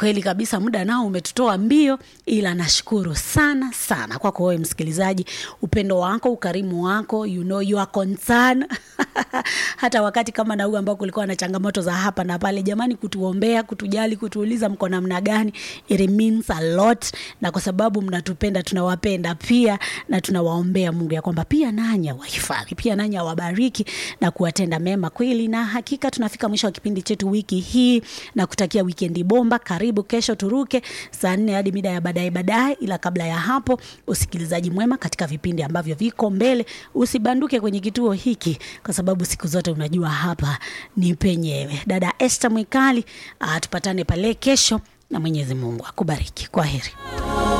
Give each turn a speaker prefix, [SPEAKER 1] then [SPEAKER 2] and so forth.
[SPEAKER 1] kweli kabisa muda nao umetutoa mbio ila nashukuru sana sana kwako wewe msikilizaji upendo wako ukarimu wako you know your concern hata wakati kama na huu ambao kulikuwa na changamoto za hapa na pale jamani kutuombea kutujali kutuuliza mko namna gani it means a lot na kwa sababu mnatupenda tunawapenda pia na tunawaombea mungu ya kwamba pia nanyi awahifadhi pia nanyi awabariki na kuwatenda mema kweli na hakika tunafika mwisho wa kipindi chetu wiki hii na kutakia wikendi bomba karibu kesho turuke saa nne hadi mida ya baadaye baadaye ila kabla ya hapo usikilizaji mwema katika vipindi ambavyo viko mbele usibanduke kwenye kituo hiki kwa sababu siku zote unajua hapa ni penyewe dada este mwikali uh, tupatane pale kesho na mwenyezi mungu akubariki kwa heri